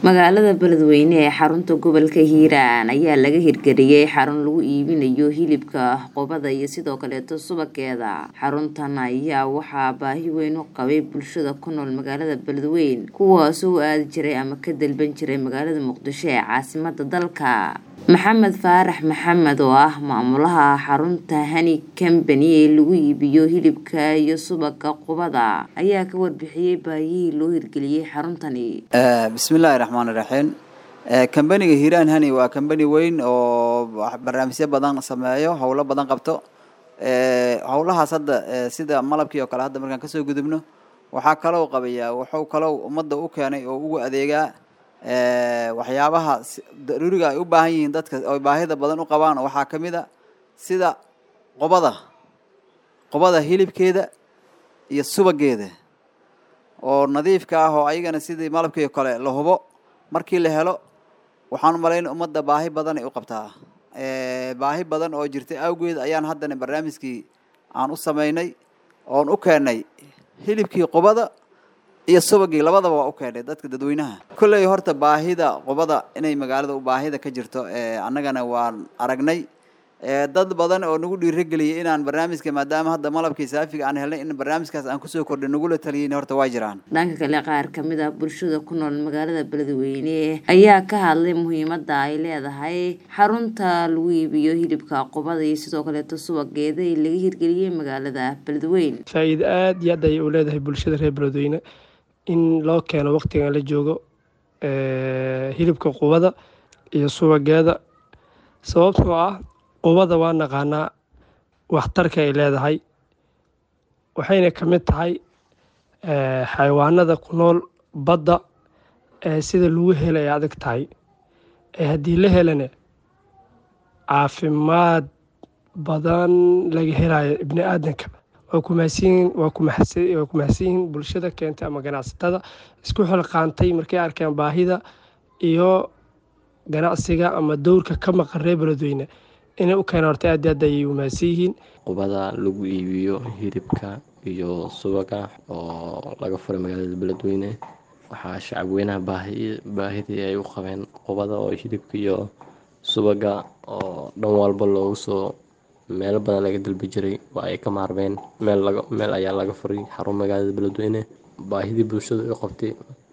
magaalada beledweyne ee xarunta gobolka hiiraan ayaa laga hirgeliyey xarun lagu iibinayo hilibka qubada iyo sidoo kaleeto subageeda xaruntan ayaa waxaa baahi weyn u qabay bulshada ku nool magaalada beledweyne kuwaasoo u aadi jiray ama ka dalban jiray magaalada muqdisho ee caasimada dalka maxamed faarax maxamed oo ah maamulaha xarunta hani combany ee lagu iibiyo hilibka iyo subaga qubada ayaa ka warbixiyey baahiyihii loo hirgeliyey xaruntani bismillaahi raxmaan iraxiim kambaniga hiiraan hani waa kambani weyn oo barnaamijyo badan sameeyo howlo badan qabto howlahaas hadda sida malabkii oo kale hadda markaan kasoo gudubno waxaa kaloo qabayaa wuxuu kaloo ummadda u keenay oo ugu adeegaa waxyaabaha daruuriga ay u baahan yihiin dadka oy baahida badan u qabaan waxaa ka mid a sida qobada qobada hilibkeeda iyo subageeda oo nadiifka ah oo ayagana sidii malabkii kale la hubo markii la helo waxaan umalayn ummadda baahi badan ay u qabtaa baahi badan oo jirtay awgeed ayaan haddana barnaamijkii aan u sameynay oon u keenay hilibkii qobada iyo subagii labadaba waa u keenay dadka dadweynaha kolley horta baahida qubada inay magaalada u baahida ka jirto annagana waan aragnay dad badan oo nagu dhiirageliyay inaan barnaamijka maadaama hadda malabkii saafiga aan helnay in barnaamijkaas aan kusoo kordhay nagula taliyin horta waa jiraan dhanka kale qaar kamid ah bulshada ku nool magaalada beledweyne ayaa ka hadlay muhiimada ay leedahay xarunta lagu iibiyo hilibka qubada iyo sidoo kaleeto subageeda ee laga hirgeliyey magaalada beledweyne faa-iida aada iyo aad ayay u leedahay bulshada reer beledweyne in loo keeno waqtigan la joogo hilibka qubada iyo subageeda sababtoo ah qubada waa naqaanaa waxtarka ay leedahay waxayna ka mid tahay xayawaanada ku nool badda ee sida lagu hela ay adag tahay ee haddii la helana caafimaad badan laga helayo ibni aadanka waa kumahadsanyihin waa kumahadsan waa kumahadsan yihiin bulshada keentay ama ganacsatada isku xilqaantay markay arkeen baahida iyo ganacsiga ama dowrka ka maqan reer beledweyne inay u keena horta aad aad ayay umahadsan yihiin qubada lagu iibiyo hilibka iyo subaga oo laga furay magaalada beledweyne waxaa shacab weynaha baahi baahidii ay u qabeen qubada oo hilibka iyo subaga oo dhan walba loogu soo meelo badan laga dalbi jiray waa ay ka maarmeen meel laga meel ayaa laga furay xarun magaalada beledweyne baahidii bulshada u qabtay